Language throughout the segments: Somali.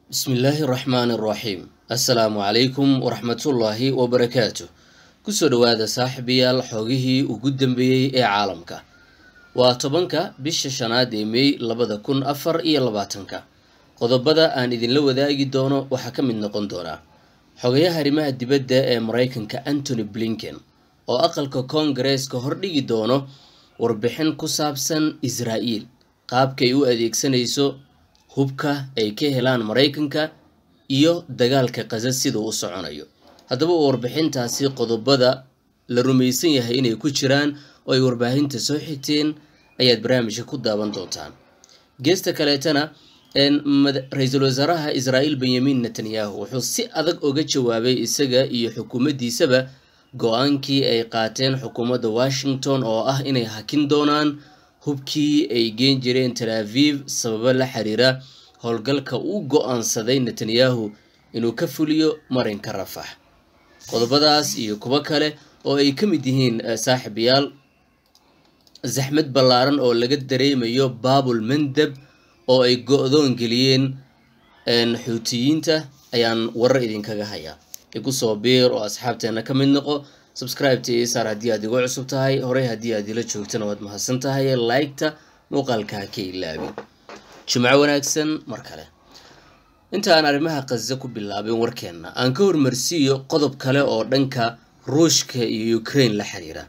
bismillaahi raxmaani raxiim assalaamu calaykum waraxmatullaahi wabarakaatu kusoo dhowaada saaxiibayaal xoogihii ugu dambeeyey ee caalamka waa tobanka bisha shanaad ee mey labada kun afar iyo labaatanka qodobada aan idinla wadaagi doono waxaa ka mid noqon doonaa xogayaha arrimaha dibadda ee maraykanka antony blinken oo aqalka koongareeska hordhigi doono warbixin ku saabsan israa'iil qaabkay u adeegsanayso hubka ay ka helaan maraykanka iyo dagaalka qasa siduu u soconayo haddaba warbixintaasi qodobada la rumaysan yahay inay ku jiraan oo ay warbaahinta soo xigteen ayaad barnaamijka ku daawan doontaan geesta kaleetana ra-iisul wasaaraha israa'iil benyamin netanyahu wuxuu si adag uga jawaabay isaga iyo xukuumaddiisaba go-aankii ay qaateen xukuumadda washington oo ah inay hakin doonaan hubkii ay geen jireen tel aviv sababo la xiriira howlgalka uu go-aansaday netanyahu inuu ka fuliyo marinka rafax qodobadaas iyo kuwo kale oo ay ka mid yihiin saaxiibayaal zaxmad ballaaran oo laga dareemayo baabul mandab oo ay go-doon geliyeen xuutiyiinta ayaan warar idinkaga hayaa igu soo biir oo asxaabteena ka mid noqo subscribeta io saar haddii aad igu cusub tahay horey haddii aad ila joogtana waad mahadsan tahay like-ta muuqaalka ha ka ilaabin jimco wanaagsan mar kale inta aan arrimaha khaza ku bilaabin warkeenna aan ka hormarsiiyo qodob kale oo dhanka ruushka iyo ukraine la xiriira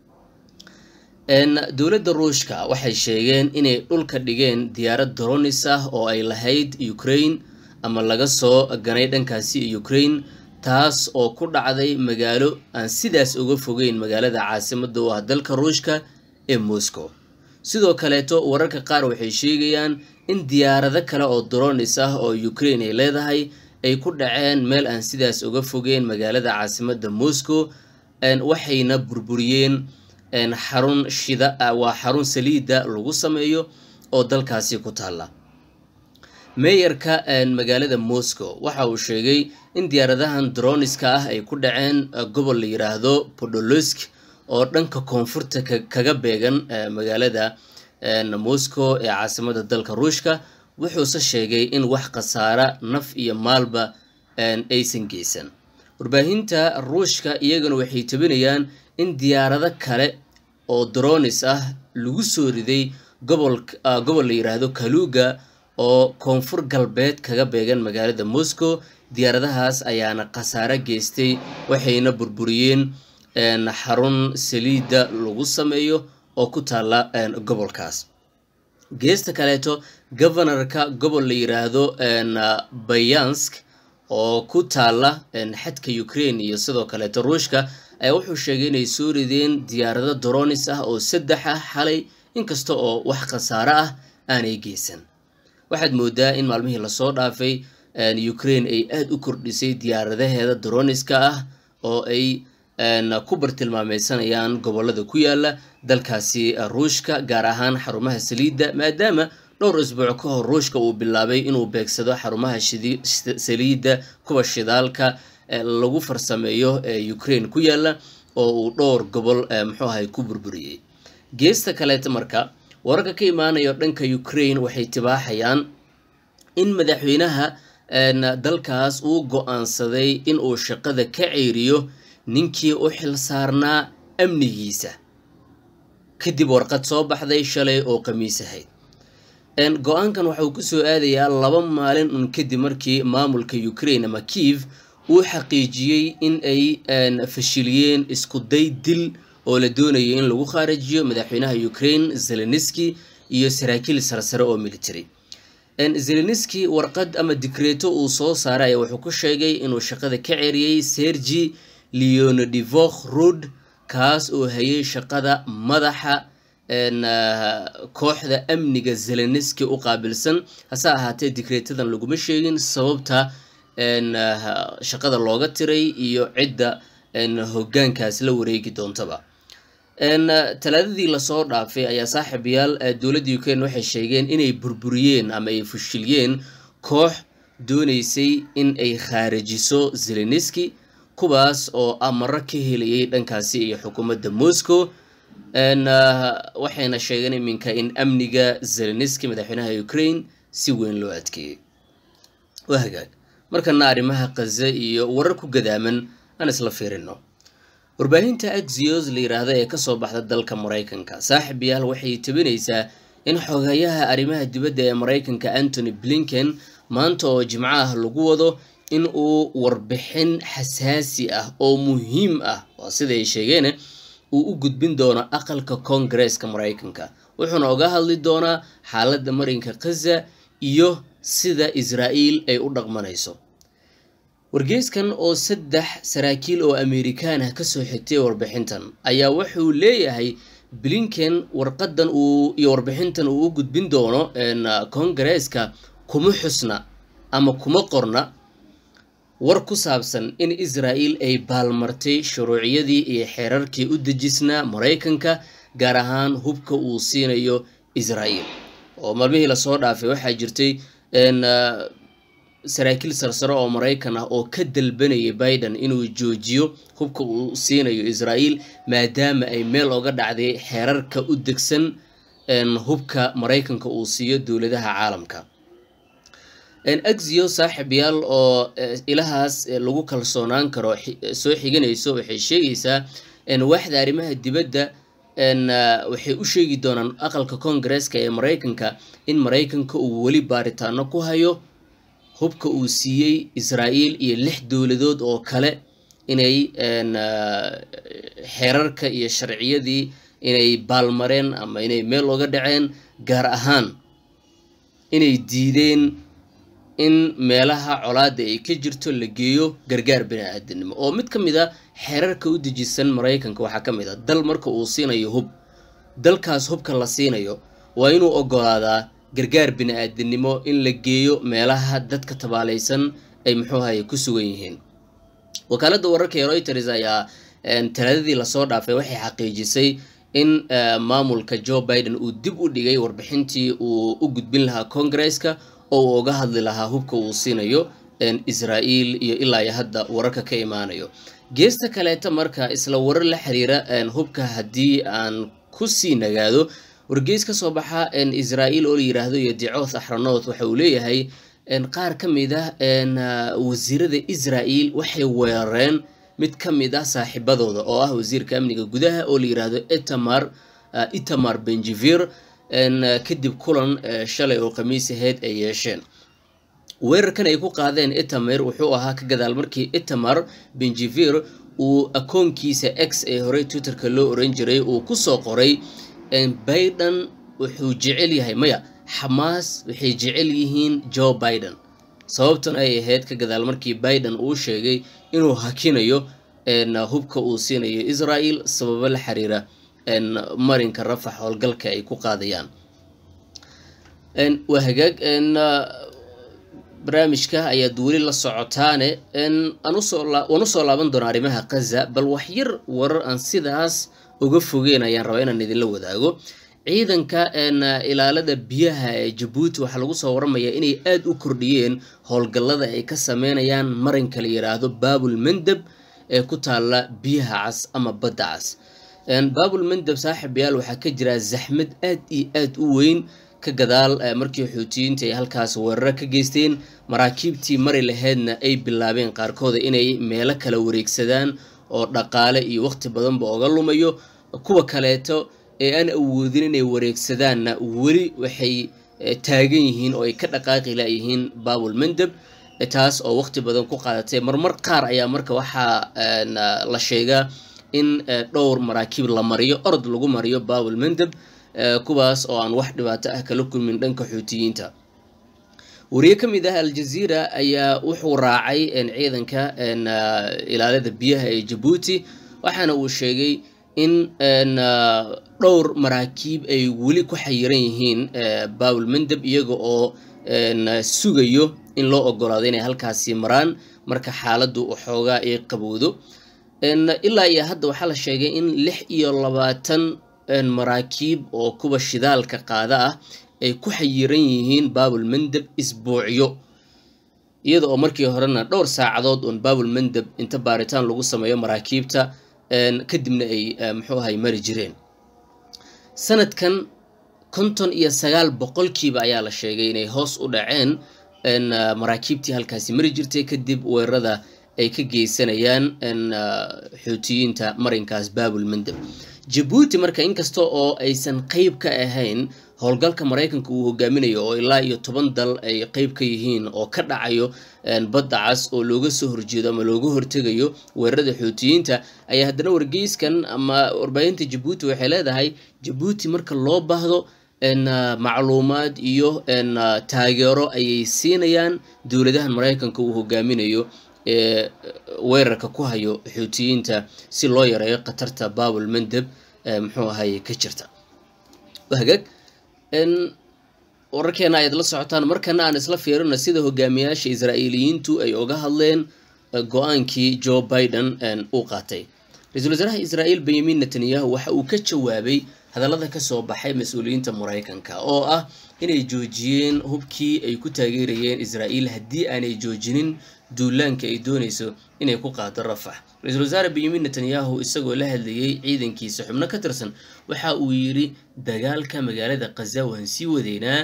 dowladda ruushka waxay sheegeen inay dhulka dhigeen diyaarad doronis ah oo ay lahayd ukraine ama laga soo ganay dhankaasi ukraine taas oo ku dhacday magaalo aan sidaas uga fogeyn magaalada caasimadda u ah dalka ruushka ee moscow sidoo kaleeto wararka qaar waxay sheegayaan in diyaarado kale oo doronis ah oo ukraine ay leedahay ay ku dhaceen meel aan sidaas uga fogeyn magaalada caasimadda moscow waxayna burburiyeen xarun shida waa xarun saliidda lagu sameeyo oo dalkaasi ku taalla meeyarka magaalada moscow waxa uu sheegay in diyaaradahan droniska ah ay ku dhaceen gobol la yiraahdo podolosk oo dhanka koonfurta kaga beegan magaalada moscow ee caasimada dalka ruushka wuxuuse sheegay in wax khasaara naf iyo maalba aysan geysan warbaahinta ruushka iyagana waxay tabinayaan in diyaarado kale oo dronis ah lagu soo riday gobol gobol la yiraahdo kaluga oo koonfur galbeed kaga beegan magaalada moscow diyaaradahaas ayaana khasaare geystay waxayna burburiyeen xarun saliidda lagu sameeyo oo ku taalla gobolkaas geesta kaleeto governorka gobol la yiraahdo bayansk oo ku taalla xadka ukraine iyo sidoo kaleeto ruushka ayaa wuxuu sheegay inay soo rideen diyaarado doronis ah oo saddex ah xalay inkasta oo wax khasaare ah aanay geysan waxaad moodaa in maalmihii lasoo dhaafay ukraine ay aada u kordhisay diyaaradaheeda droniska ah oo ay ku bartilmaameysanayaan gobolada ku yaala dalkaasi ruushka gaar ahaan xarumaha saliidda maadaama dhowr isbuuc ka hor ruushka uu bilaabay inuu beegsado xarumaha saliidda kuwa shidaalka lagu farsameeyo ee ukraine ku yaala oo uu dhowr gobol muxuu ahay ku burburiyey geesta kaleeta marka wararka ka imaanayo dhanka ukraine waxay tibaaxayaan in madaxweynaha dalkaas uu go-aansaday in uu shaqada ka ceeriyo ninkii u xil saarnaa amnigiisa kadib warqad soo baxday shalay oo khamiis ahayd go-aankan waxauu kusoo aadayaa laba maalin un kadib markii maamulka ukraine ama kiev uu xaqiijiyey in ay fashiliyeen isku day dil oo la doonayay in lagu khaarijiyo madaxweynaha ukraine zeleniski iyo saraakiil sarsare oo military zeleniski warqad ama dikreeto uu soo saaray ayaa wuxuu ku sheegay inuu shaqada ka ceeriyey sergi leonidivokh rod kaas oo hayay shaqada madaxa kooxda amniga zeleniski u qaabilsan hase ahaatee dikreetadan laguma sheegin sababta shaqada looga tiray iyo cidda hoggaankaas la wareegi doontaba talaadadii lasoo dhaafay ayaa saaxiibayaal dowladda ukraine waxay sheegeen inay burburiyeen ama ay fashiliyeen koox dooneysay in ay khaarijiso zeleniski kuwaas oo amaro ka helayay dhankaasi iyo xukuumadda moscow waxayna sheegeen iminka in amniga zeleniski madaxweynaha ukraine si weyn loo adkeeyey waa hagaag markana arrimaha kaza iyo warar ku gadaaman aan isla fiirino warbaahinta axios la yiraahdo ee kasoo baxda dalka maraykanka saaxib yaal waxay tabinaysaa in xogayaha arrimaha dibadda ee maraykanka antony blinken maanta oo jimco ah lagu wado in uu warbixin xasaasi ah oo muhiim ah waa siday sheegeen uu u gudbin doono aqalka koongareeska maraykanka wuxuuna oga hadli doonaa xaaladda marinka khaza iyo sida israa'iil ay u dhaqmanayso wargeyskan oo saddex saraakiil oo amerikaan ah kasoo xigtay warbixintan ayaa wuxuu leeyahay blinken warqadan uu iyo warbixintan uu u gudbin doono koongareeska kuma xusna ama kuma qorna war ku saabsan in israa'iil ay baalmartay shuruuciyadii iyo xeerarkii u dejisnaa maraykanka gaar ahaan hubka uu siinayo israa'iil oo maalmihii lasoo dhaafay waxaa jirtay saraakiil sarsare oo maraykan ah oo ka dalbanayay biden inuu joojiyo hubka uu siinayo israa'iil maadaama ay meel oga dhacday xeerarka u degsan hubka maraykanka uu siiyo dowladaha caalamka axio saaxib yaal oo ilahaas lagu kalsoonaan karo soo xiganayso waxay sheegaysaa waaxda arrimaha dibadda waxay u sheegi doonaan aqalka koongareeska ee maraykanka in maraykanka uu weli baaritaano ku hayo hubka uu siiyey israa'iil iyo lix dowladood oo kale inay xeerarka iyo sharciyadii inay baalmareen ama inay meel oga dhaceen gaar ahaan inay diideen in meelaha colaada ay ka jirto la geeyo gargaar bini-aadanimo oo mid ka mid a xeerarka u dejisan maraykanka waxaa ka mid a dal marka uu siinayo hub dalkaas hubka la siinayo waa inuu ogolaadaa gargaar bini-aadanimo in la geeyo meelaha dadka tabaalaysan ay muxuuhaye ku sugan yihiin wakaaladda wararka ee reuters ayaa talaadadii lasoo dhaafay waxay xaqiijisay in maamulka joe biden uu dib u dhigay warbixintii uu u gudbin lahaa koongareeska oo uu uga hadli lahaa hubka uu siinayo israa'iil iyo ilaa iyo hadda wararka ka imaanayo geesta kaleeta marka isla warar la xiriira hubka haddii aan ku sii nagaado wargeys ka soo baxa israa'iil oo la yiraahdo iyo dicoth axranoth waxa uu leeyahay qaar ka mid ah wasiirada israa'iil waxay weerareen mid ka mid ah saaxiibadooda oo ah wasiirka amniga gudaha oo la yiraahdo etamar itamar benjivir kadib kulan shalay oo khamiis aheyd ay yeesheen weerarkan ay ku qaadeen etamer wuxuu ahaa ka gadaal markii etamar benjivir uu akoonkiisa x ee horey twitterka loo oran jiray uu kusoo qoray biden wuxuu jecel yahay maya xamaas waxay jecel yihiin joe biden sababtan ay ahayd ka gadaal markii biden uu sheegay inuu hakinayo hubka uu siinayo israel sababo la xiriira marinka rafax howlgalka ay ku qaadayaan waa hagaag barnaamijka ayaad weli la socotaane waan usoo laaban doonaa arrimaha kaza bal waxyar warar aan sidaas uga fogeen ayaan rabaa inaan idinla wadaago ciidanka ilaalada biyaha ee jabuuti waxaa lagu soo waramayaa inay aada u kordhiyeen howlgallada ay ka sameynayaan marinka la yiraahdo baabul mandab ee ku taalla biyaha cas ama badda cas baabul mandab saaxib yaal waxaa ka jira zaxmad aad iyo aad u weyn ka gadaal markii xuutiyiinta ay halkaas weeraro ka geysteen maraakiibtii mari laheydna ay bilaabeen qaarkooda inay meelo kala wareegsadaan oo dhaqaale iyo waqti badanba oga lumayo kuwa kaleeto ee aan awoodin inay wareegsadaanna weli waxay taagan yihiin oo ay ka dhaqaaqi layihiin baabul mandab taas oo waqti badan ku qaadatay marmar qaar ayaa marka waxaa la sheegaa in dhowr maraakiib la mariyo orod lagu mariyo baabul mandab kuwaas oo aan wax dhibaato ah kala kulmin dhanka xuutiyiinta wariye ka mid ah aljaziira ayaa wuxuu raacay ciidanka ilaalada biyaha ee jabuuti waxaana uu sheegay in dhowr maraakiib ay weli ku xayiran yihiin baabul mandab iyaga oo sugayo in loo ogolaado inay halkaasi maraan marka xaaladdu waxoogaa ay qabowdo ilaa iyo hadda waxaa la sheegay in lix iyo labaatan maraakiib oo kuwa shidaalka qaada ah ay ku xayiran yihiin baabul mandab isbuucyo iyada oo markii horena dhowr saacadood uun baabul mandab inta baaritaan lagu sameeyo maraakiibta kadibna ay muxuu ahay mari jireen sanadkan konton iyo sagaal boqolkiiba ayaa la sheegay inay hoos u dhaceen maraakiibtii halkaasi mari jirtay kadib weerarada ay ka geysanayaan xuutiyiinta marinkaas baabul mandab jabuuti marka inkasta oo aysan qeyb ka ahayn howlgalka maraykanka uu hogaaminayo oo ilaa iyo toban dal ay qeyb ka yihiin oo ka dhacayo badda cas oo looga soo horjeedo ama looga hortegayo weerarada xuutiyiinta ayaa haddana wargeyskan ama warbaahinta jabuuti waxay leedahay jabuuti marka loo baahdo macluumaad iyo taageero ayay siinayaan dowladahan maraykanka uu hogaaminayo ee weerarka ku hayo xuutiyiinta si loo yareeyo khatarta baabul mandeb muxuu ahaye ka jirta hagaag wararkeena ayaad la socotaan markana aan isla fiirino sida hogaamiyaasha israa'iiliyiintu ay uga hadleen go-aankii joe biden uu qaatay ra-iisul wasaaraha israa'iil benyamin netanyahu waxa uu ka jawaabay hadallada kasoo baxay mas-uuliyiinta maraykanka oo ah inay joojiyeen hubkii ay ku taageerayeen israa'iil haddii aanay joojinin duulaanka ay doonayso inay ku qaado rafax ra-iisul wasaare benyamin netanyahu isagoo la hadlayey ciidankiisa xubno ka tirsan waxa uu yidhi dagaalka magaalada khaza waan sii wadeynaa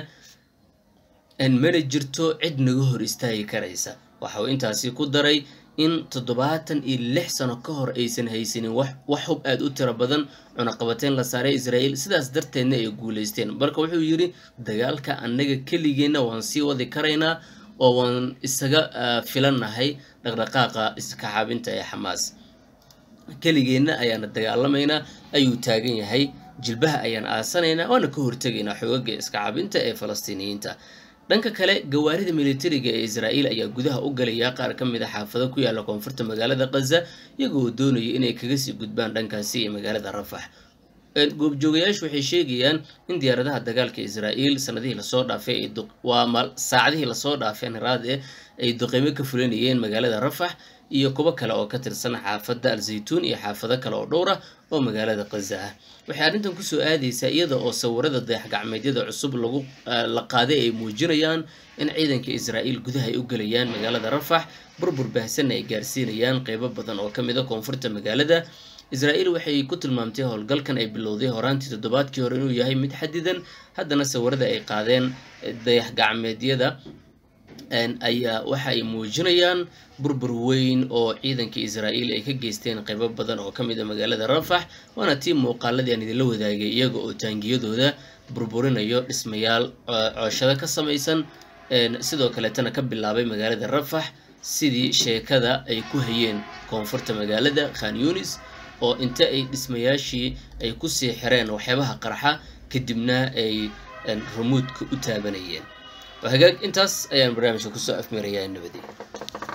mana jirto cid naga hor istaagi karaysa waxa uu intaasi ku daray in toddobaatan iyo lix sano ka hor aysan haysanin wax hub aada u tiro badan cunaqabateyn la saaray israa'iil sidaas darteedna ay guulaysteen marka wuxuu yidhi dagaalka annaga keligeenna waan sii wadi karaynaa oo waan isaga filannahay dhaqdhaqaaqa iskaxaabinta ee xamaas keligeenna ayaana dagaalamaynaa ayuu taagan yahay jilbaha ayaan aasanaynaa waana ka hortegaynaa xoogaga iskacaabinta ee falastiiniyiinta dhanka kale gawaarida militariga ee israa'iil ayaa gudaha u galaya qaar ka mid a xaafado ku yaala koonfurta magaalada khaza iyagoo doonaya inay kaga sii gudbaan dhankaasi ee magaalada rafax goobjoogayaashu waxay sheegayaan in diyaaradaha dagaalka israa'iil sanadihii lasoo dhaafay waa saacadihii lasoo dhaafeen haraade ay duqeymo ka fulinayeen magaalada rafax iyo kuwo kale oo ka tirsan xaafadda al-zaytuun iyo xaafado kale oo dhowr ah oo magaalada khaza ah waxay arrintan kusoo aadaysaa iyada oo sawirada dayax-gacmeedyada cusub lagu la qaaday ay muujinayaan in ciidanka israa'iil gudaha ay u gelayaan magaalada rafax burbur baahsanna ay gaarsiinayaan qeybo badan oo ka mid a koonfurta magaalada israa'iil waxay ku tilmaamtay howlgalkan ay bilowday horaantii toddobaadkii hore inuu yahay mid xadidan haddana sawirada ay qaadeen dayax-gacmeedyada ayaa waxa ay muujinayaan burbur weyn oo ciidanka israa'iil ay ka geysteen qaybo badan oo ka mid a magaalada rafax waana tii muuqaaladii aan idinla wadaagay iyaga oo taangiyadooda burburinayo dhismayaal cooshado ka samaysan sidoo kaleetana ka bilaabay magaalada rafax sidii sheekada ay ku hayeen koonfurta magaalada khan yunis oo inta ay dhismayaashii ay kusii xireen waxyaabaha qarxa kadibna ay rumuudka u taabanayeen hagaag intaas ayaan barnaamijka kusoo afmeerayaa nabadii